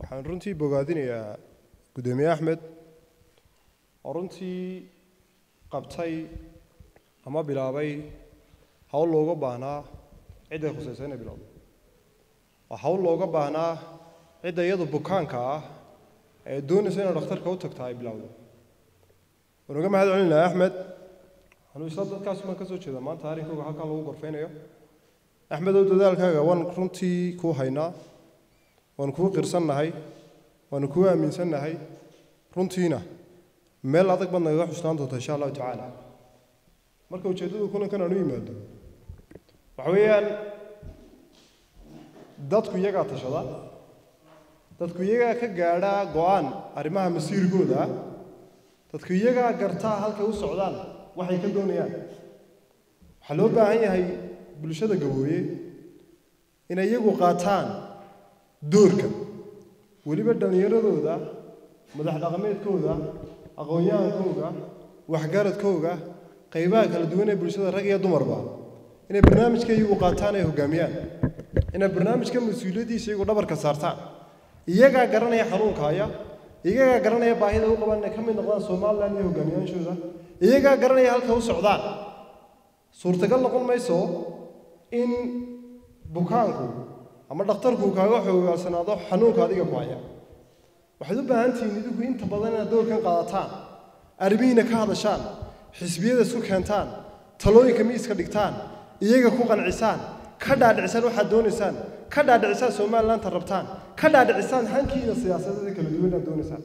waxaan runtii bogaadinayaa guddoomiye axmed oo runtii qabtay ama bilaabay hawl looga baahnaa cidday khusaysa inay bilowdo waa hawl looga baahnaa cidda iyadu bukaanka ah ee doonaysa inay dhakhtarka u tagta ay bilowdo waan uga mahad celin lahaa axmed anuu isla dadkaas baan ka soo jeeda maanta arrinkooga halkan lagu gorfaynayo axmed ow dadaalkaaga waan runtii kuu haynaa waanu kuu qirsannahay waanu kuu aaminsannahay runtiina meel adag baad nagaga xusnaan doonta insha allahu tacaala marka ujeeddadu kulankan aan u yimaado waxa weeyaan dadku iyagaa tashada dadku iyagaa ka gaadha go-aan arrimaha masiirkooda ah dadku iyagaa gartaa halkay u socdaan waxay ka doonayaan waxaa loo baahan yahay bulshada gabooye inay iyagu qaataan doorka weliba dhallinyaradooda madax dhaqameedkooda aqoon-yahankooga waxgaradkooga qaybaha kala duwan ee bulshada rag iyo dumarba inay barnaamijka iyagu qaataan ay hogaamiyaan inay barnaamijka mas-uuliyaddiisa iyagu dhabarka saartaan iyagaa garanaya xanuunka haya iyagaa garanaya baahida u qabaan inay ka mid noqdaan somalilan iyo hogaamiyaanshooda iyagaa garanaya halka u socdaan suurtagal noqon mayso in bukaanku ama dhakhtarku kaaga xoogaalsanaado xanuunka adiga ku haya waxaad u baahan tihiin idinku inta badan inaad doorkan qaadataan arrimihiina ka hadashaan xisbiyada isku keentaan talooyinka miiska dhigtaan iyaga ku qancisaan ka dhaadhicisaan waxaad doonaysaan ka dhaadhicisaan somalilandta rabtaan ka dhaadhicisaan hankiina siyaasadeeda kala duwan aad doonaysaan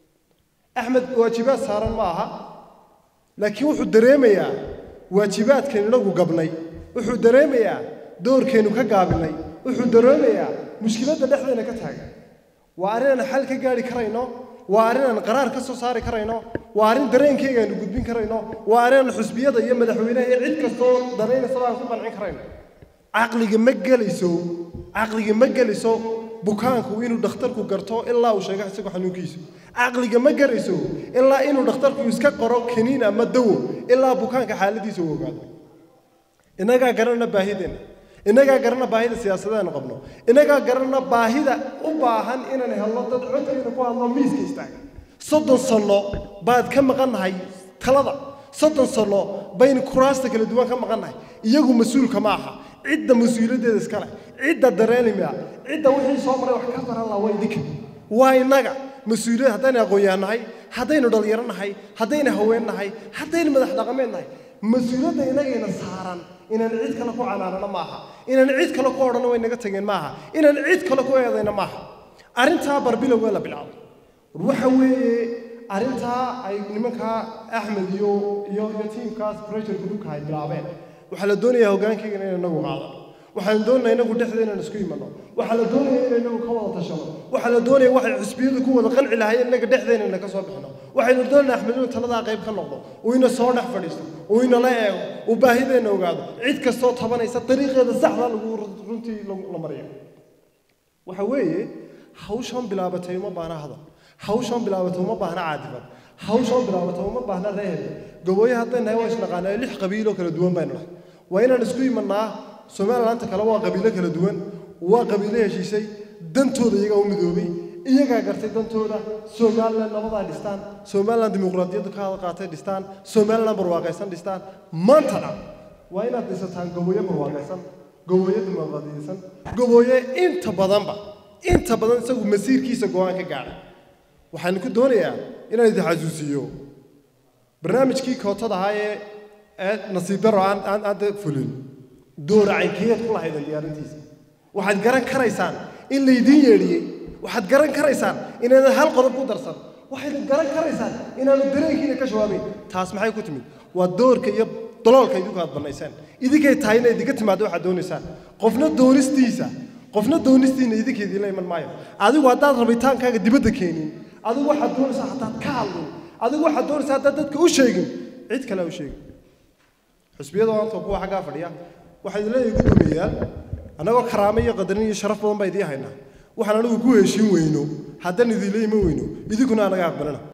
axmed waajibaad saaran ma aha laakiin wuxuu dareemayaa waajibaadkaynu inagu gabnay wuxuu dareemayaa doorkaynu ka gaabinay wuxuu dareemayaa mushkiladda dhexdeena ka taagan waa arrin aan xal ka gaari karayno waa arrin aan qaraar ka soo saari karayno waa arrin dareenkayga aynu gudbin karayno waa arrin aan xusbiyada iyo madaxweynaha iyo cid kastoo danaynaysa aan ku qancin karayno caqliga ma gelayso caqliga ma gelayso bukaanku inuu dhakhtarku garto ilaa uu sheego isagu xanuunkiisa caqliga ma garayso ilaa inuu dhakhtarku iska qoro kaniin ama dawo ilaa bukaanka xaaladiisa uu ogaado innagaa garanna baahideenna innagaa garanna baahida siyaasadeenu qabno innagaa garanna baahida u baahan inaan helno dad codkeena ku hadlo miiska istaaga soddon sanno baad ka maqannahay talada soddon sanno baynu kuraasta kala duwan ka maqannahay iyagu mas-uulka ma aha cidda mas-uuliyaddeeda iskale cidda dareenimia cidda wixii soo maray wax ka baran laha waa idinka waa innaga mas-uuliyad haddaynu aqoon-yahan nahay haddaynu dhalinyaro nahay haddaynu haween nahay haddaynu madax dhaqameed nahay mas-uuliyadda inagayna saaran inaan cid kale ku canaanano maaha inaan cid kale ku odhanno way naga tageen maaha inaan cid kale ku eedayno maaha arrintaa barbilowga la bilaabo waxa weeye arrintaa ay nimankaa axmed iyo iyo iyo tiimkaas pressure groupka ay bilaabeen waxaa la doonayaa hoggaankaygana inaan inagu qaadano waxaan doonayaa inagu dhexda inaan isku imanno waxaa la doonaya inaan inagu ka wada tashano waxaa la doonaya waxay xusbiyadu ku wada qanci lahaayeen inaga dhexdeena ina ka soo bixino waxaynu doonaynaa axmed inuu taladaa qayb ka noqdo uu ina soo dhex fadhiisto uu inala eego uu baahideenna ogaado cid kastoo tabanaysa dariiqeeda saxda lagu runtii la mariyo waxa weeye hawshan bilaabatay uma baahna hadal hawshan bilaabatay uma baahna caadifad hawshan bilaabatay uma baahna reehel gabooye hadday nahay waa isnaqaanaa lix qabiiloo kala duwan baynu nahay waa inaan isku imannaa somalilandta kale waa qabiilo kala duwan waa qabiilo heshiisay dantooda iyagaa u midoobay iyagaa gartay dantooda somaliland nabadaa dhistaan somaliland dimuqraadiyadda ka hada qaatay dhistaan somaliland barwaaqaysan dhistaan maantana waa inaad dhisataan gabooye barwaaqaysan gabooye dimuqraadiyaysan gabooye inta badanba inta badan isagu masiirkiisa go-aan ka gaadhay waxaan ku doonayaa inaan idin xasuusiyo barnaamijkii kootada ahaa ee ee nasiib daro aan aan aada fulin doora caynkeed ku lahaydan diyaarintiisa waxaad garan karaysaan in laydiin yeedhiyey waxaad garan karaysaan inaadan hal qodob ku darsan waxaad garan karaysaan inaanu dareenkiina ka jawaabayn taas maxay ku timid waa doorka iyo daloolka idinku aad bannaysaan idinkay tahay inay idinka timaado waxaad doonaysaan qofna doonistiisa qofna doonistiina idinka idinla iman maayo adigu haddaad rabitaankaaga dibadda keenin adigu waxaad doonaysaa haddaad ka hadlin adigu waxaad doonaysaa haddaad dadka u sheegin cid kale ha u sheegin xusbiyada maanta kuwa xaggaa fadhiya waxaa idin leeyahay guddoomiyayaal annagoo karaamo iyo qadarin iyo sharaf badan baa idiin haynaa waxaan anigu ku heshiin weyno haddaan idinla iman weyno idinkuna anaga aqbalana